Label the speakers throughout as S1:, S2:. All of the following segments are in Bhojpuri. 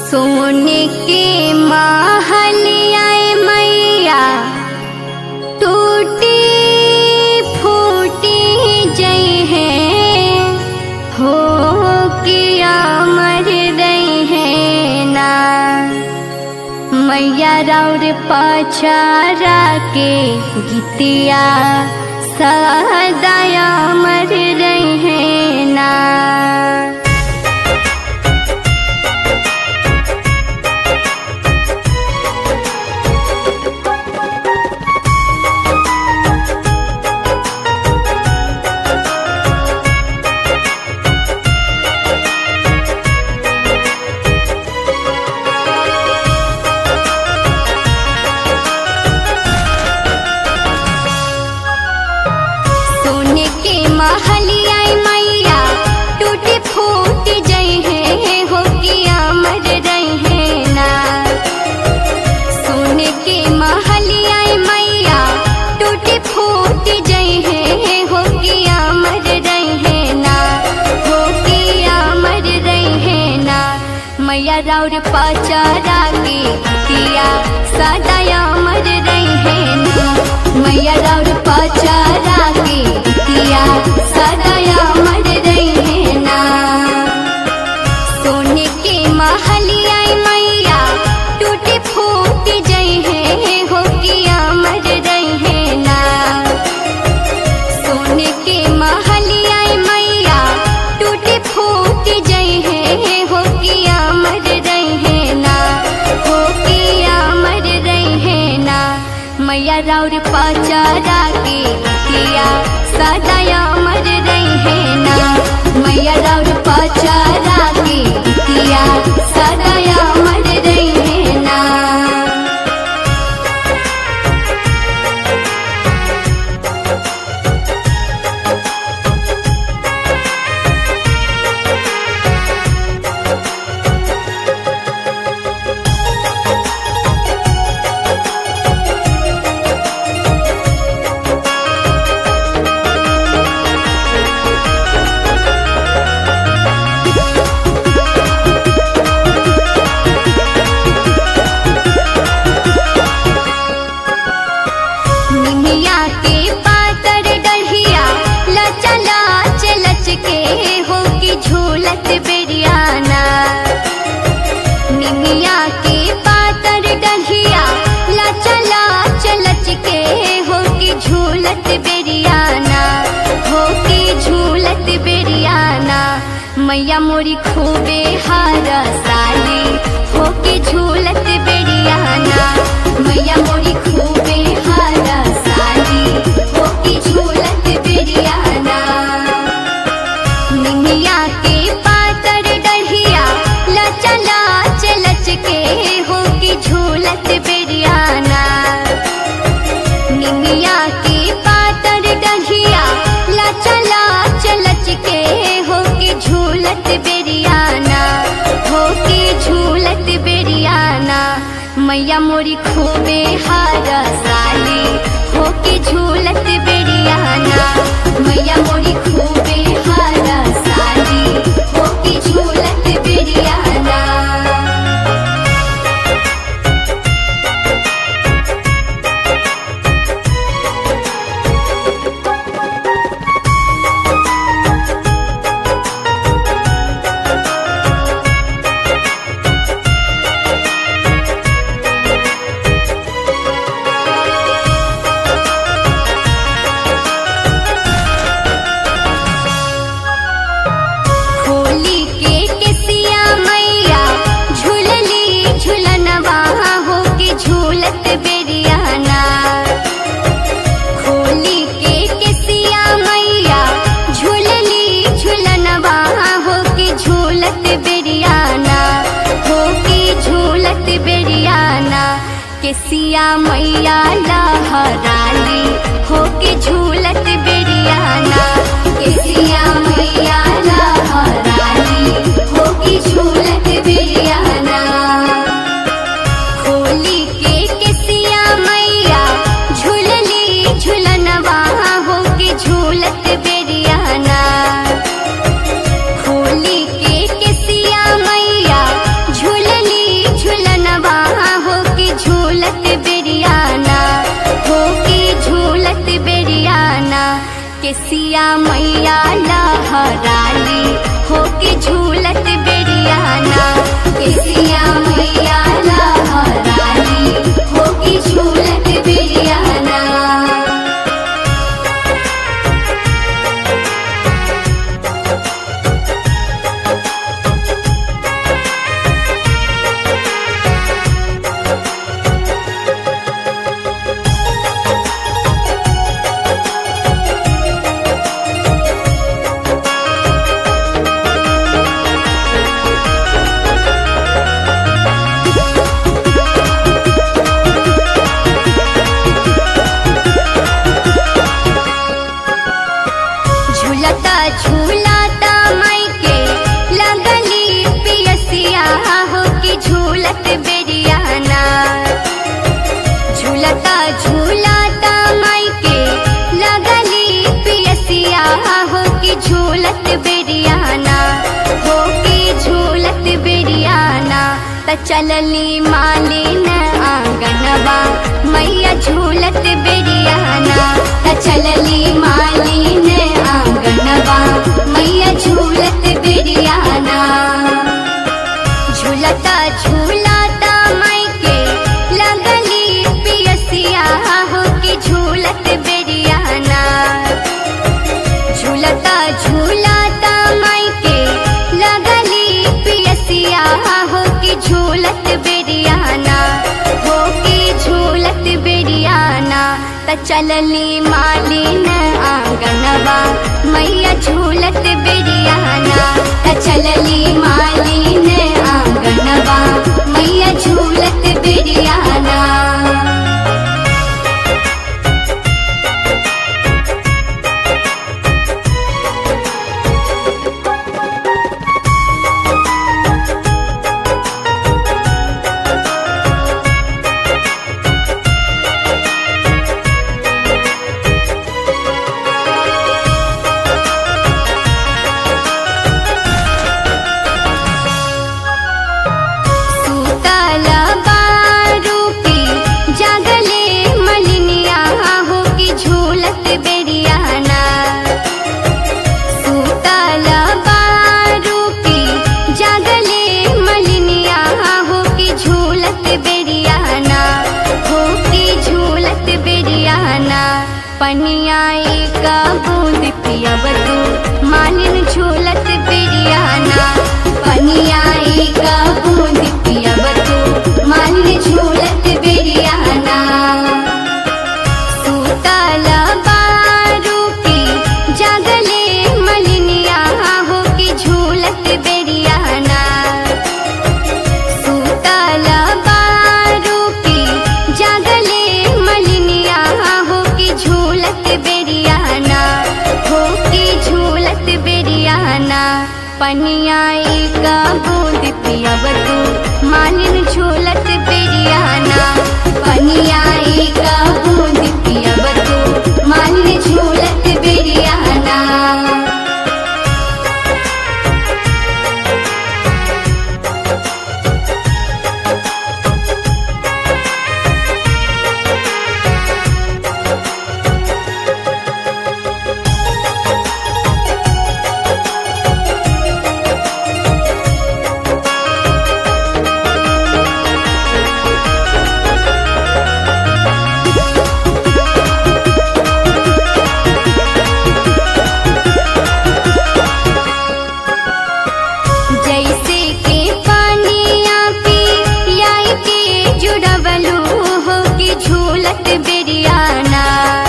S1: सोने के महलियाए मैया टूटी फूटी जई है हो किया मर रही है ना मैया राउर पचारा के गीतिया सदाया मर रही है ना सोने के महलिया मैया टूटी फूट जई है हो किया मर रही है ना सोने के महलिया मैया टूटी फूट जई है हो किया मर रही है ना हो किया मर रही है ना मैया राउर पचारा के किया सदाया मर रही है ना मैया राउर पचारा के किया सदाया मर रही है ना सोने के महलिया मैया टूटी फूट जई है हो किया मर रही है ना सोने के महलिया मैया टूटी फूट जई है हो किया मर रही है ना हो किया मर रही है ना मैया राउर पचारा के किया सदाया मर रही है ना मैया राउर पचारा के किया सदाया मर रही है ना निमिया के पातर डढ़िया लचा लाच लच के हो की झूलत बेरियाना निमिया के पातर डढ़िया लचा लाच लच के हो की झूलत बेरियाना हो की झूलत बेरियाना मैया मोरी खूबे हारा साली हो की झूलत बेरियाना मैया मोरी खूबे हारा साली हो की झूलत बेरियाना निमिया के पातर डढ़िया लचा लाच लच के हो की झूलत बेरियाना निमिया के पातर डढ़िया लचा लाच लच के हो की झूलत बेरियाना हो की झूलत बेरियाना मैया मोरी खूबे हारा साली हो की झूलत बेरियाना मैया मोरी खूबे हारा साली हो की झूलत बेरियाना होली के केसिया मैया झूलली झूलनवा हो के झूलत बेरियाना होली के केसिया मैया झूलली झूलनवा हो के झूलत बेरियाना हो के झूलत बेरियाना केसिया मैया लहराली हो के झूलत बेरियाना केसिया मैया लहराली हो के झूलत बेरियाना होली के केसिया मैया झूलली झूलनवा हो के झूलत बेरियाना होली के केसिया मैया झूलली त चलली मालिन आंगनवा मैया झूलत बेरियाना त चलली मालिन आंगनवा मैया झूलत बेरियाना झूलता झूलता मायके लगली पियसिया हो के झूलत बेरियाना झूलता झूलता मायके लगली पियसिया हो के झूलत बेरियाना हो के झूलत बेरियाना त चलली मालिन आंगनवा मैया झूलत बेरियाना त चलली मालिन आंगनवा मैया झूलत बेरियाना सूतल बारूपी जागले मलिनिया हो की झूलत बेरियाना सूतल बारूपी जागले मलिनिया हो की झूलत बेरियाना हो की झूलत बेरियाना पनिया एक बूंद पियब तू मालिन झूलत बेरियाना पनिया एक बूंद पियब तू मालिन झूलत बेरियाना सूतल बारूपी जागले मलिनिया हो की झूलत बेरियाना सूतल बारूपी जागले मलिनिया हो की झूलत बेरियाना हो की झूलत बेरियाना पनिया एक बूंद पियब तू मालिन झूलत बेरियाना पनिया एक बूंद पियब तू मालिन झूलत बेरियाना जैसे के पानिया पी लाई के जुड़वलू हो की झूलत बेरियाना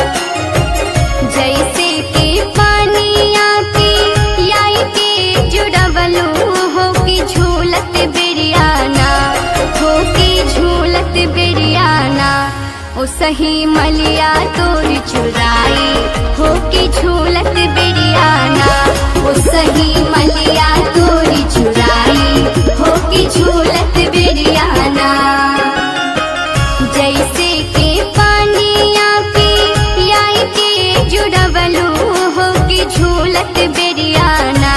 S1: जैसे के पानिया पी लाई के जुड़वलू हो की झूलत बेरियाना हो की झूलत बेरियाना ओ सही मलिया तोर चुराई हो की झूलत बेरियाना ओ सही मलिया तोरी चुराई हो की झूलत बेरियाना जैसे के पानिया पी लाई के जुड़वलू हो की झूलत बेरियाना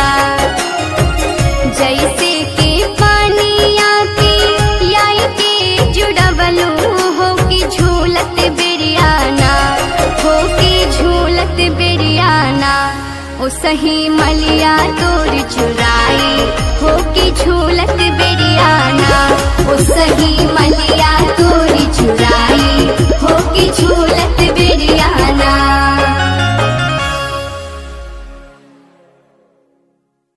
S1: जैसे के पानिया पी लाई के जुड़वलू हो की झूलत बेरियाना हो की झूलत बेरियाना ओ सही मलिया तोर चुराई हो की झूलत बेरियाना ओ सही मलिया